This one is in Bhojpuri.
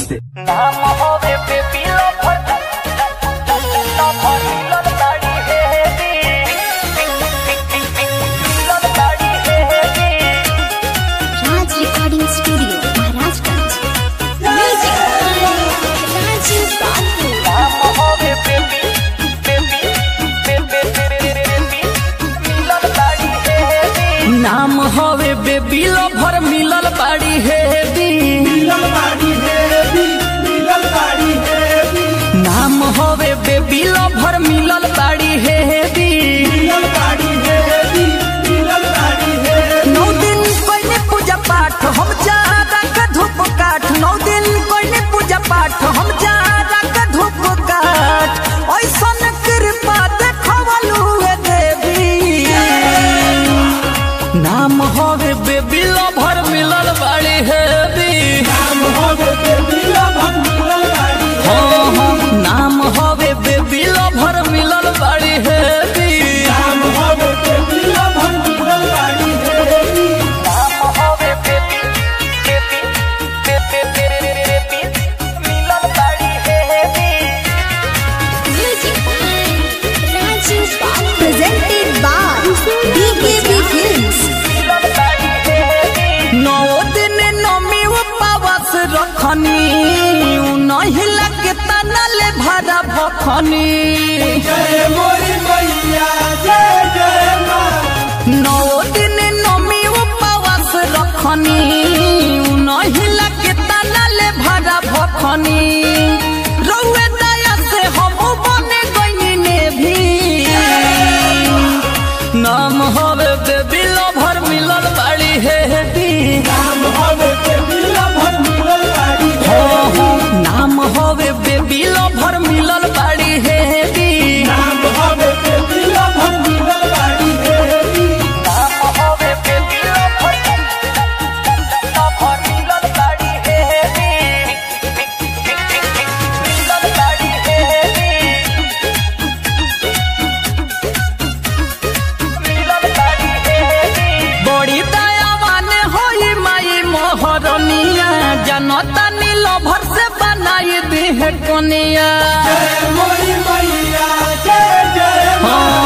से नाम होवे बेबी लवर लवर मिलन गाड़ी है दी मिलन गाड़ी है दी Raj Recording Studio, Maharashtra. Music by Raju Babu. नाम होवे बेबी बेबी बेबी बेबी मिलन गाड़ी है दी नाम हवे बेबी लवर मिलल बाड़ी हेवी नाम हवे बेबी लवर मिलल बाड़ी हेवी नौ दिन कोई पूजा पाठ हम जारा का धूप काठ नौ दिन कोई पूजा पाठ हम जारा का धूप काठ ऐसन कृपा देखवलू हे देवी नाम हवे बेबी लवर मिलल बाड़ी हेवी हाँ हाँ नाम हवे बेबी लवर मिलल बाड़ी हेवी नाम होवे बेबी बेबी बेबी बेबी मिलन गाड़ी है दी Music by Raju Babu. Presented by BKB Films. मिलन गाड़ी है दी नौ दिन नमी उपवास रखनी नहीं लगे तनले भरा भखनी नौ दिन नमी उपवास रखनी नहीं लगे तनले भरा भखनी रउए दया से हम बने गईने भी नाम हवे बेबी लवर मिलल बाड़ी हे दी हाँ, हाँ, नाम हवे बेबी लवर मिलल बाड़ी हे दी नाम होवे बेबी लवर लवर मिलन गाड़ी है दी मिलन गाड़ी है दी मिलन गाड़ी है दी बड़ी दयावान होई माई मोहरनिया जनता नील भर से बनाई दी है कनिया हाँ